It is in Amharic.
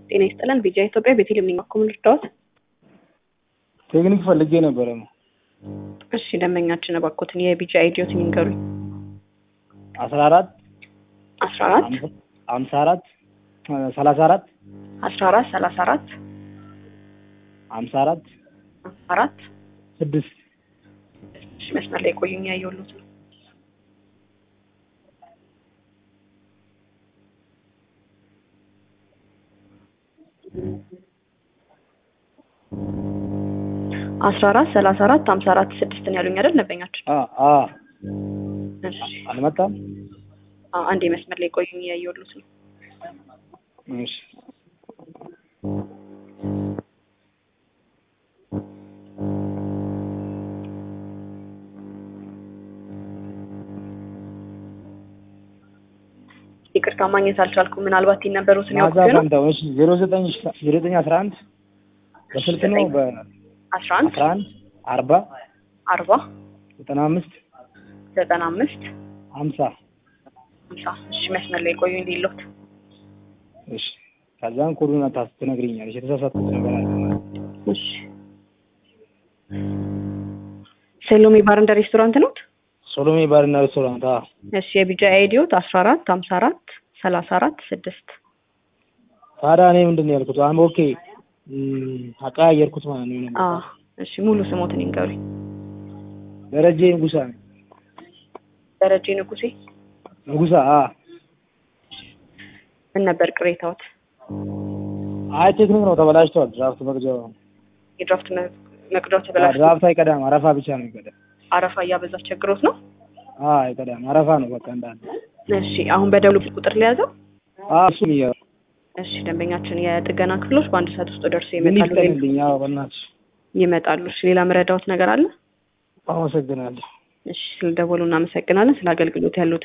ጤና ይስጥልን። ቢጃ ኢትዮጵያ ቤቴልሔም ነኝ። እኮ ምን ልርዳዎት? ቴክኒክ ፈልጌ ነበረ ነው። እሺ ደንበኛችን እባክዎትን የቢጃ አይዲዮትን ይንገሩኝ። አስራ አራት አስራ አራት ሀምሳ አራት ሰላሳ አራት አስራ አራት ሰላሳ አራት ሀምሳ አራት አራት ስድስት እሺ መስመር ላይ ቆዩኝ። ያየሁሎት ነው። አስራ አራት ሰላሳ አራት ሀምሳ አራት ስድስትን ያሉኝ አይደል ደንበኛችን? አ አ እሺ አልመጣም። አ አንዴ መስመር ላይ ቆዩኝ። ያየሁሎት ነው። እሺ ይቅርታ ማግኘት አልቻልኩም። ምናልባት ይነበሩትን ማዛ ያውቁት ነው። ፈንታው እሺ ዜሮ ዘጠኝ ዜሮ ዘጠኝ አስራ አንድ በስልክ ነው አስራ አንድ በአስራ አንድ አርባ አርባ ዘጠና አምስት ዘጠና አምስት ሀምሳ ሀምሳ እሺ መስመር ላይ ቆዩ እንዲሎት እሺ ከዛን ኮዱን ታስ ትነግሪኛለሽ። የተሳሳትኩት ነገር አለ ማለት ነው። እሺ ሴሎሜ ባር እንደ ሬስቶራንት ነው። ሶሎሜ ባርና ሬስቶራንት አ እሺ የቢጃ አይዲዮት አስራ አራት ሀምሳ አራት ሰላሳ አራት ስድስት ታዲያ እኔ ምንድን ነው ያልኩት? አም ኦኬ እም፣ አቀያየርኩት ማለት ነው። አ እሺ ሙሉ ስሞትን ይንገሩኝ። ደረጀ ንጉሳ ነኝ። ደረጀ ንጉሴ ንጉሳ አ ምን ነበር ቅሬታዎት? አይ ቴክኒክ ነው ተበላሽቷል። ድራፍት መቅጃው የድራፍት መ- መቅዳው ተበላሽቶ ድራፍት አይቀዳም፣ አረፋ ብቻ ነው የሚቀዳም። አረፋ እያበዛ ቸግሮት ነው። አ አይቀዳም፣ አረፋ ነው በቃ እንዳለ። እሺ አሁን በደውሉ ቁጥር ሊያዘው። አ እሱም እያ እሺ ደንበኛችን የጥገና ክፍሎች በአንድ ሰዓት ውስጥ ደርሶ ምን ይመጣሉ ይፍጠንልኝ? አዎ በእናትሽ ይመጣሉ። እሺ ሌላ መረዳዎት ነገር አለ? አመሰግናለሁ። እሺ ስለደወሉ እናመሰግናለን። ስለ አገልግሎት ያሉት